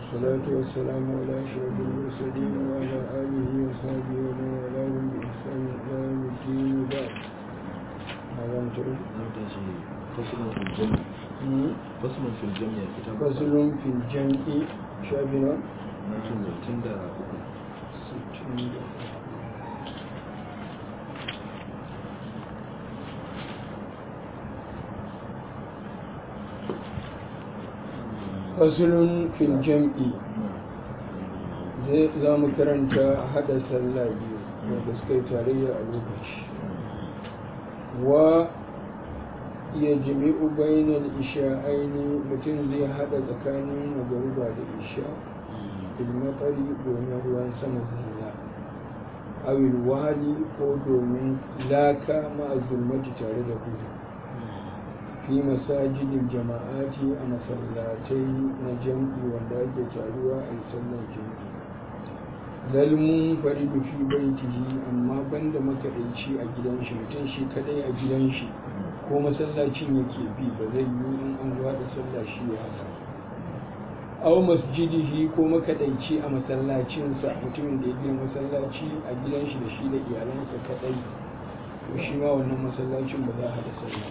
والصلاة والسلام على أشرف المرسلين وعلى آله وصحبه ومن والاهم بإحسان إلى يوم الدين وبعد هذا متعود فصل في الجمع فصل في الجمع كتاب فصل في الجمع شابنا نجم تندى ستين فصل في الجمع za mu karanta hada sallah biyu wanda suka yi tarayya a lokaci wa ya jimi'u bainal isha'aini mutum zai hada tsakanin magariba da isha ilmatsari domin ruwan sama zina awil wahali ko domin laka ma'azulmaci tare da hudu fi masajidin jama'ati a masallatai na jam'i wanda ake taruwa a sallar jam'i lalmun faridu fi baitihi amma banda makaɗaici a gidan shi mutum shi kadai a gidan shi ko masallacin yake bi ba zai yi in an zuwa da sallah shi ya haka aw masjidihi ko makaɗaici a masallacinsa mutumin da ya gina masallaci a gidan shi da shi da iyalansa kadai to shi ma wannan masallacin ba za a haɗa sallah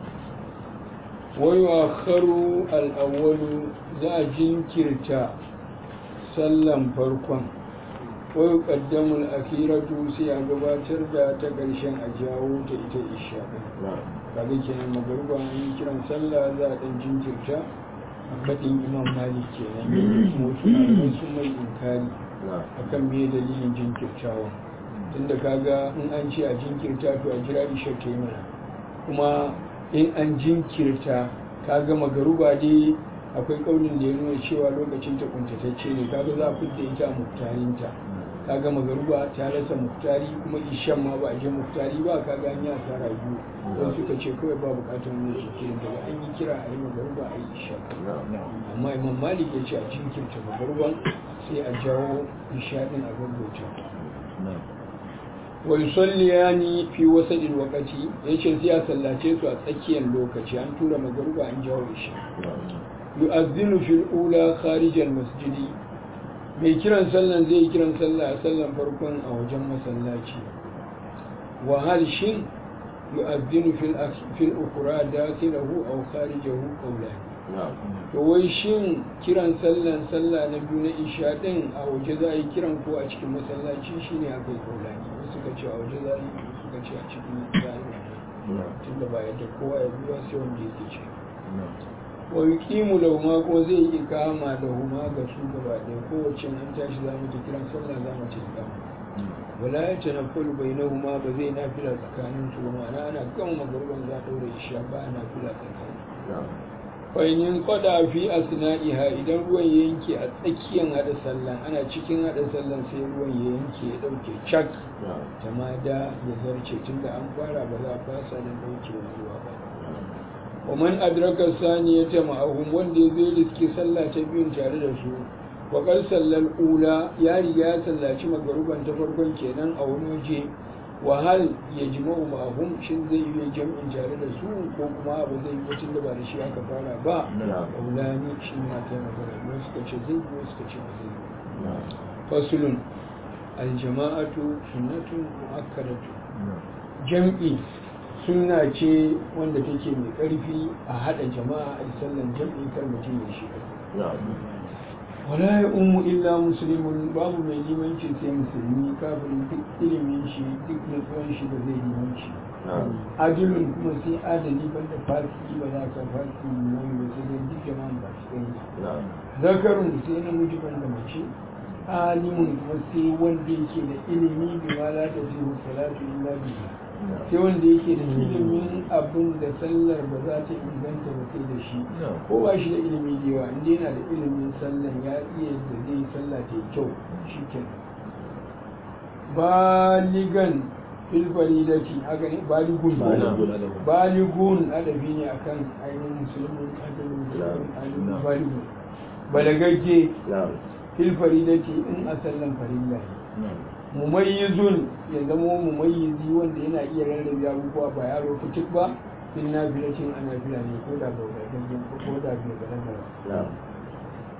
ويؤخر الأول ذا جنكرتا سلم فرقا ويقدم الأخيرة سي أقباتر دا تقرشن أجاو تإتا إشاء kaga kenan magruba an yi kiran sallah za a dan jinkirta a faɗin imam malik kenan kuma wasu malamai sun mai inkari akan me dalilin jinkirtawa tunda kaga in an ce a jinkirta to a jira isha ta yi mana kuma in an jinkirta ka gama garuba dai akwai kaunin da ya nuna cewa lokacin ta kuntatacce ne kaga za a fidda ita a muktarinta ka gama garuba ta rasa muktari kuma ishan ma ba a je muktari ba ka ga ya asara biyu don suka ce kawai ba bukatar wani jinkirin daga an yi kira a yi magaruba a yi isha amma imam malik ya ce a jinkirta magaruban sai a jawo isha din a gaggauta wayusalliyani fi wasadin wakati yace sai a sallace su a tsakiyar lokaci an tura magaruba an jawo shi yu'azzinu fil ula kharijal masjidi mai kiran sallan zai kiran sallah a sallan farkon a wajen masallaci wa hal shin yu'azzinu fil fil ukhra dakhilahu aw kharijahu qawlan to wai shin kiran sallan sallah na biyu na isha din a waje za a yi kiran ko a cikin masallaci shine akai qawlani suka ce a waje za yi suka ce a cikin zahiri tun da ba yadda kowa ya biya sai wanda yake ce wa yuqimu lahuma ko zai yi ikama da huma ga su gaba ɗaya kowace an tashi za mu ta kiran sallah za mu ta ikama wala ya tanaffalu bainahuma ba zai nafila tsakanin su ma'ana ana gama magarban za a ɗaura isha ba a nafila tsakanin fainin kwada fi asna'iha idan ruwan ya yanke a tsakiyar hada sallan ana cikin hada sallan sai ruwan ya yanke ya dauke cak tamada ya zarce tunda an fara ba za a fasa da dauke ruwa ba wa man adraka saniyata ma'ahum wanda ya zai riske sallah ta biyun tare da su wa qad sallal ula ya riga ya sallaci magaruban ta farkon kenan a wani waje wahal ya jima'u ma'ahum shin zai yi jam'in tare da su ko kuma abu zai yi wacin da ba da shi aka fara ba ƙaunani shi ma ta magana ne suka ce zai yi suka ce ba zai yi fasulun aljama'atu sunnatun mu'akkadatu jam'i sunna ce wanda take mai ƙarfi a haɗa jama'a a sallan jam'i kar mutum ya shi wala ya ummu illa musulmin babu mai limanci sai musulmi kafin duk ilimin shi duk nutsuwan shi da zai limanci adilun kuma sai adali banda fasiki ba za ka fasiki liman ba sai dai duk jama'an ba su kai zakarun sai namiji banda mace alimun kuma sai wanda yake da ilimi bi ma la ta jihu salatu illa bihi sai wanda yake da ilimin abin da sallar ba za ta inganta ba sai da shi ko ba shi da ilimi da yawa inda yana da ilimin sallar ya iya da zai sallah ta kyau shi ke baligan filfari da ci haka ne baligun baligun adabi ne akan ainihin musulmin adabin baligun balagagge filfari da ci in a sallan farilla ne mumayyizun ya zama mumayyizi wanda yana iya rarrabe abubuwa ba yaro fitik ba in na filacin ana fila ne ko da ba wadatajen ko da bai balaga ba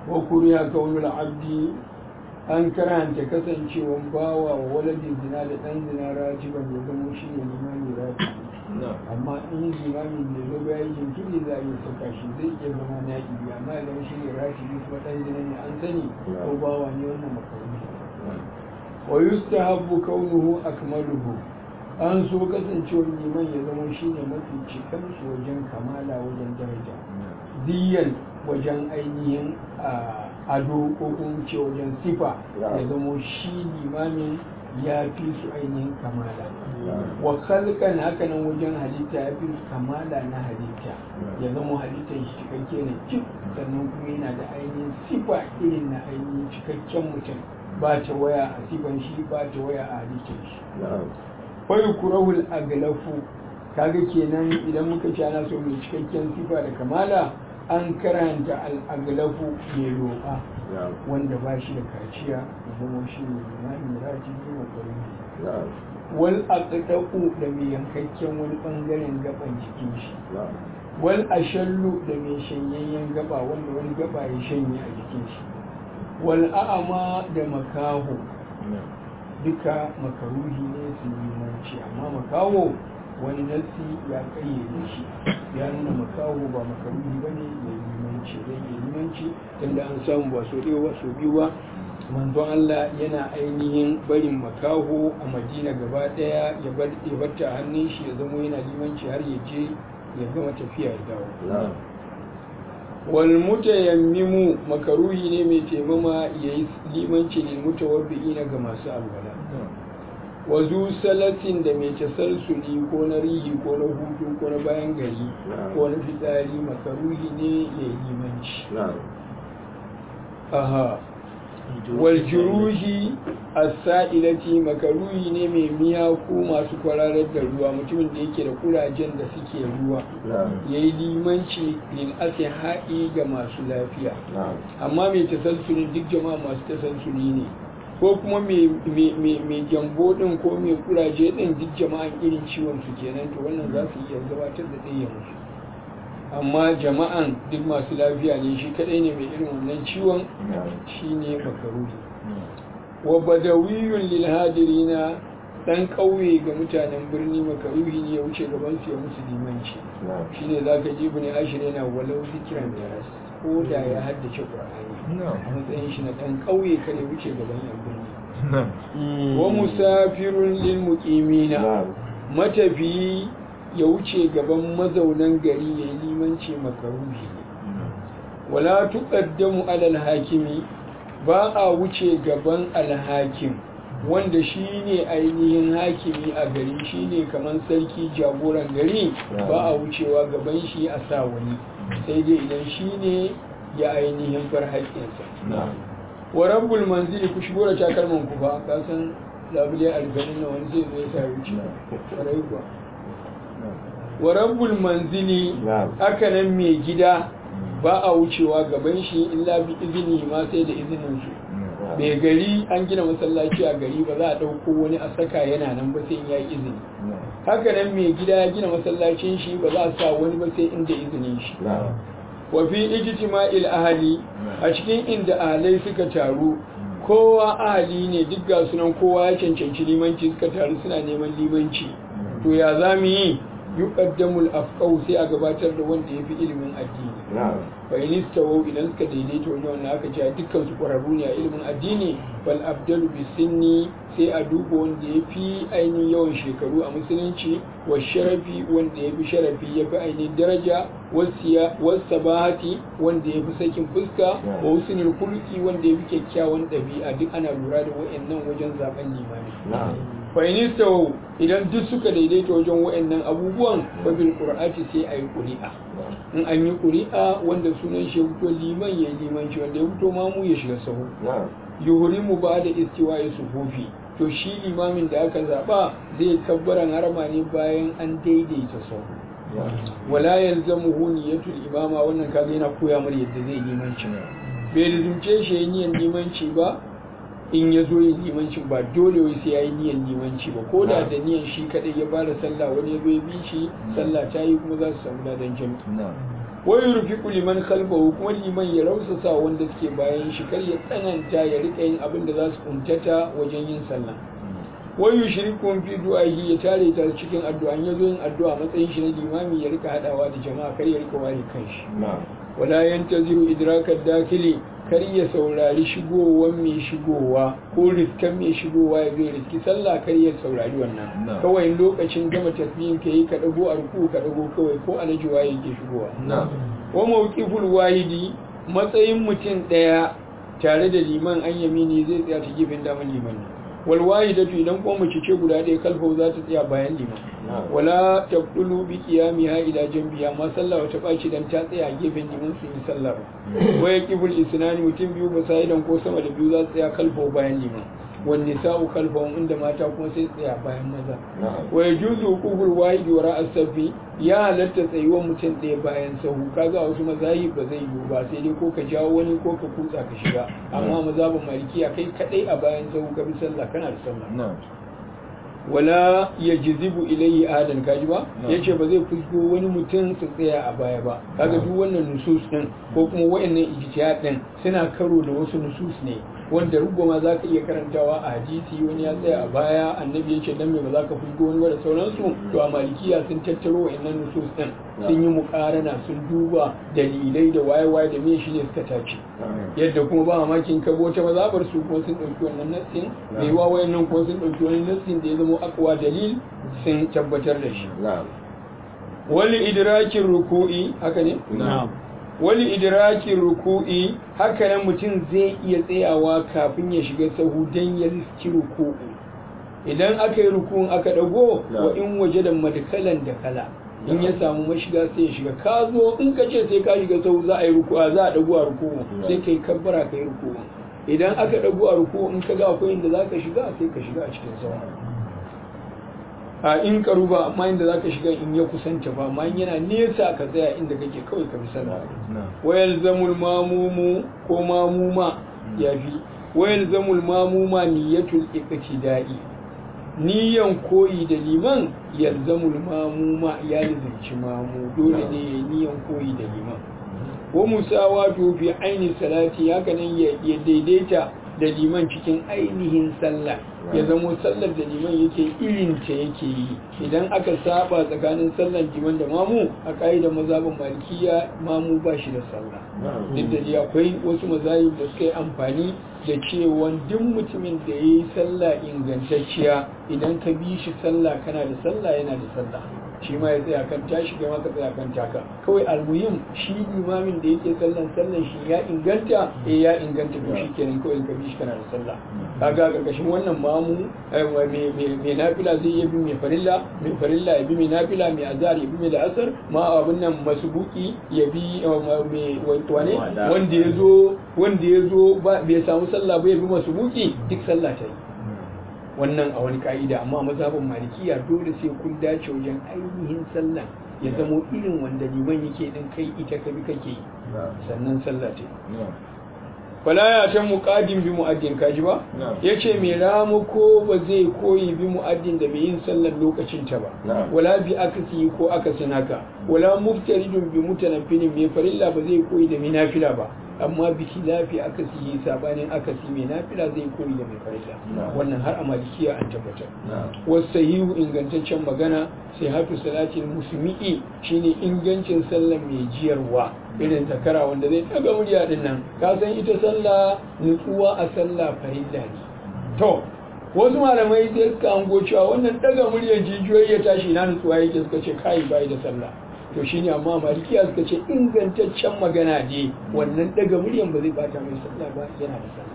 wa kuriya kaunul abdi an karanta kasancewan bawa wa waladin zina da ɗan zina rajiban ya zama shi ne limami rajibi amma in limamin da zo bayan jinkiri za a yi sauka shi zai iya zama na ibi amma idan shi ne rajibi kuma ɗan zina ne an sani ko bawa ne wannan makaruni wa yustahabbu kaunuhu akmaluhu an so kasancewar liman ya zama shi ne mafi cikansu wajen kamala wajen daraja diyan wajen ainihin ado ko kuma ce wajen sifa ya zama shi limamin ya fi su ainihin kamala wa kalkan hakanan wajen halitta ya fi su kamala na halitta ya zama halittar shi cikakke ne cik sannan kuma yana da ainihin sifa irin na ainihin cikakken mutum ba ta waya a sifan shi ba ta waya a halittar shi fai kurahul aglafu kaga kenan idan muka ci ana so mai cikakken sifa da kamala an karanta al'aglafu mai roƙa wanda ba shi da kaciya da zama shi ne limani raji ne wa ƙwarin wal aqdaqu da mai yankakken wani bangaren gaban jikin shi wal ashallu da mai shanyayyen gaba wanda wani gaba ya shanye a jikin shi wal a'ama da makaho duka makaruhi ne su limanci amma makaho wani nassi ya kayyade shi ya nuna makaho ba makaruhi ba ne ya limanci zai yi limanci tunda an samu ba so ɗaya ba so biyu ba manzon Allah yana ainihin barin makaho a madina gaba ɗaya ya barta a hannun shi ya zama yana limanci har ya je ya gama tafiya ya dawo wal mutayammimu makaruhi ne mai taimama yayi limanci lil mutawabbi'ina ga masu alwala wazu salatin da mai tasalsuli ko na rihi ko na hutu ko na bayan gari ko na fitsari makaruhi ne ya yi limanci aha wal juruhi as-sa'ilati makaruhi ne mai miyaku masu kwararar da ruwa mutumin da yake da kurajen da suke ruwa yayi limanci lil haɗi ga masu lafiya amma mai tasalsuli duk jama'a masu tasalsuli ne ko kuma mai gyambo din ko mai kuraje din duk jama'an irin ciwon su kenan to wannan za su iya gabatar da ɗaya musu amma jama'an duk masu lafiya ne shi kadai ne mai irin wannan ciwon shi ne makaruri wa badawiyun lil hadirina dan ƙauye ga mutanen birni makaruhi ne ya wuce gaban su ya musu limanci shine zaka ji ibn ashir yana walau zikran daras ko da ya haddace qur'ani a matsayin shi na dan ƙauye kare wuce gaban yan birni wa musafirun lil muqimina matafiyi ya wuce gaban mazaunan gari ya yi limanci makaruhi wala tuqaddamu alal hakimi ba a wuce gaban alhakim wanda shi ne ainihin hakimi a gari shi ne kamar sarki jagoran gari ba a wucewa gaban shi a sa wani sai dai idan shi ne ya ainihin bar haƙƙinsa wa rabbul manzili ku shigo da takalman ku ba ka san labule alganin na wani zai zai sa wuce ƙwarai kuwa wa rabbul manzili haka nan mai gida ba a wucewa gaban shi illa bi izini ma sai da izinin su mai gari an gina masallaci a gari ba za a ɗauko wani a saka yana nan ba sai ya yi izini haka nan mai gida ya gina masallacin shi ba za a sa wani ba sai inda izinin shi wa fi ijtima'il ahli a cikin inda ahalai suka taru kowa ahali ne duk ga sunan kowa ya cancanci limanci suka taru suna neman limanci to ya za mu yi yuqaddamul afqahu sai a gabatar da wanda yafi ilimin addini fa in istawu idan suka daidaita wajen wannan aka ce dukkan su ƙwararru ne a ilimin addini bal abdalu bisinni sai a duba wanda yafi ainihin yawan shekaru a musulunci wa sharafi wanda yafi sharafi yafi ainihin daraja wasiya wasabahati wanda yafi sakin fuska wa husnul khuluqi wanda yafi kyakkyawan ɗabi'a duk ana lura da wa'annan wajen zaben limami fa'inistau idan duk suka daidaita wajen wa'annan abubuwan babil qur'ati sai ayi ƙuri'a in an yi ƙuri'a wanda sunan shi fito liman ya yi limanci wanda ya fito mamu ya shiga sahu yuhrimu ba da istiwa ya sufufi to shi limamin da aka zaba zai kabbaran harama ne bayan an daidaita sahu wala yalzamuhu niyatul imama wannan kaga yana koya mar yadda zai limanci bai lizumce shi yin limanci ba in ya zo yin limancin ba dole wai sai ya yi niyan limanci ba ko da da niyan shi kadai ya bada sallah wani ya zo ya bi shi sallah ta yi kuma za su samu ladan jami'i wai rufiqu liman khalfahu kuma liman ya rausasa wanda suke bayan shi kar ya tsananta ya rika yin abin da za su kuntata wajen yin sallah wai yushrikun fi du'ahi ya tare ta cikin addu'a ya zo yin addu'a matsayin shi na limami ya rika hadawa da jama'a kar ya rika ware kanshi wala yantaziru idrakad dakili kar ya saurari shigowar mai shigowa ko riskan mai shigowa ya zai riski sallah kar ya saurari wannan kawai lokacin gama tasbihin ka yi ka dago a ruku ka dago kawai ko alaji waye ke shigowa wa mawqiful wahidi matsayin mutum daya tare da liman an yamini zai tsaya ta gefen daman liman ne wal wahidatu idan ko mace ce guda ɗaya kalfa za ta tsaya bayan liman wala tabdulu bi qiyamiha ila janbiha ma sallah wata baci dan ta tsaya a gefen liman su yi sallah ba waya kibul isnani mutum biyu basaidan ko sama da biyu za su tsaya kalfa bayan liman wan nisa'u khalfahum inda mata kuma sai tsaya bayan maza wa yajuzu qubul wahidi wara as-safi ya halatta tsayuwar mutum ɗaya bayan sahu kaga wasu mazahi ba zai yiwu ba sai dai ko ka jawo wani ko ka kutsa ka shiga amma mazhabin malikiya kai kadai a bayan sahu ka bi sallah kana da sallah wala ya jizibu ilayhi adan kaji ba yace ba zai fusgo wani mutum su tsaya a baya ba kaga duk wannan nusus din ko kuma wayannan ijtihad din suna karo da wasu nusus ne wanda rubama za ka iya karantawa a hadisi wani ya tsaya a baya annabi ya ce dan me ba za ka fusgo wani ba da sauransu to a malikiya sun tattaro wayannan nusus din sun yi mukarana sun duba dalilai da waye-waye da me shine suka tace yadda kuma ba mamakin kabo ta mazabar su kuma sun ɗauki wannan nassin mai wa wayannan kuma sun ɗauki wani nassin da ya zama akwa dalil sun tabbatar da shi wali idrakin ruku'i haka ne wali idrakin ruku'i haka nan mutum zai iya tsayawa kafin ya shiga sahu dan ya riski ruku'u idan aka yi ruku'un aka dago wa in waje da madkalan da kala in ya samu mashiga sai ya shiga ka zo in ka ce sai ka shiga sau za a yi ruku'a za a dago a ruku'u sai kai kabbara ka yi ruku'u idan aka dago a ruku'u in ka ga akwai inda za ka shiga sai ka shiga a cikin sau a in karu ba amma inda za ka shiga in ya kusanta ba amma yana nesa ka tsaya inda kake kawai ka bi sallah wayal zamul mamumu ko mamuma ya fi wayal zamul mamuma niyatul iqtida'i niyan koyi da liman yalzamul mamuma ya lazimci mamu dole ne ya niyan koyi da liman wa musawatu fi aini salati haka nan ya daidaita da liman cikin ainihin sallah ya zamo sallar da liman yake irinta yake yi idan aka saba tsakanin sallar liman da mamu a ka'idar mazhabin malikiya mamu ba shi da sallah duk da dai akwai wasu mazahib da suka yi amfani da cewa duk mutumin da ya yi sallah ingantacciya idan ka bi shi sallah kana da sallah yana da sallah shi ma ya tsaya kan tashi kai ma ka tsaya kan taka kawai almuhim shi limamin da yake sallan sallan shi ya inganta eh ya inganta to shi kenan kawai ka bi shi kana da sallah kaga karkashin wannan mamu mai nafila zai iya bi mai farilla mai farilla ya bi mai nafila mai azhar ya bi mai la'asar ma abin nan masubuki ya bi mai wane wanda ya zo wanda ya zo bai samu sallah ba ya bi masubuki duk sallah ta yi wannan a wani ka'ida amma mazhabin malikiya dole sai kun dace wajen ainihin sallah ya zamo irin wanda liman yake din kai ita ka bi kake sannan sallah ta fala ya ta muqaddim bi mu'addin kaji ba yace me ramu ko ba zai koyi bi mu'addin da mai yin sallar lokacin ta ba wala bi akasi ko akasin haka wala muftaridun bi mutanaffilin mai farilla ba zai koyi da mai nafila ba amma biki lafi aka siyi sabanin aka si mai nafila zai koyi da mai farilla wannan har a malikiya an tabbatar wasu sahihu ingantaccen magana sai hatu salatin musulmi'i shine ingancin sallah mai jiyarwa irin zakara wanda zai daga murya din nan ka san ita sallah nutsuwa a sallah farilla ne to wasu malamai sai suka hango cewa wannan daga muryar jijiyoyi ya tashi na nutsuwa yake suka ce kai bai da sallah to shine amma malikiya suka ce ingantaccen magana ne wannan daga muryan ba zai bata mai sallah ba yana da sallah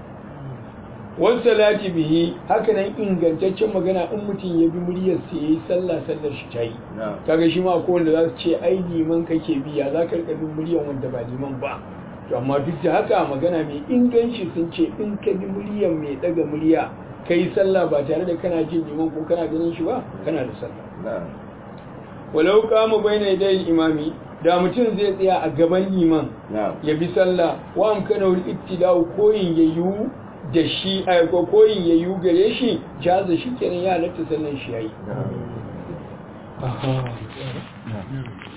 wan salati bihi haka nan ingantaccen magana in mutum ya bi muryar sa yayi sallah sallar shi tayi kaga shi ma ko wanda za su ce ai liman kake biya za ka rika bin muryan wanda ba liman ba to amma duk da haka magana mai inganci sun ce in ka bi muryan mai daga murya kai sallah ba tare da kana jin liman ko kana ganin shi ba kana da sallah walau kama bayna yadayil imami da mutum zai tsaya a gaban liman ya bi sallah wa amkana wal ittida'u koyin yayu da shi a ko koyin yayu gare shi jaza shi kenan ya halatta sallan shi yayi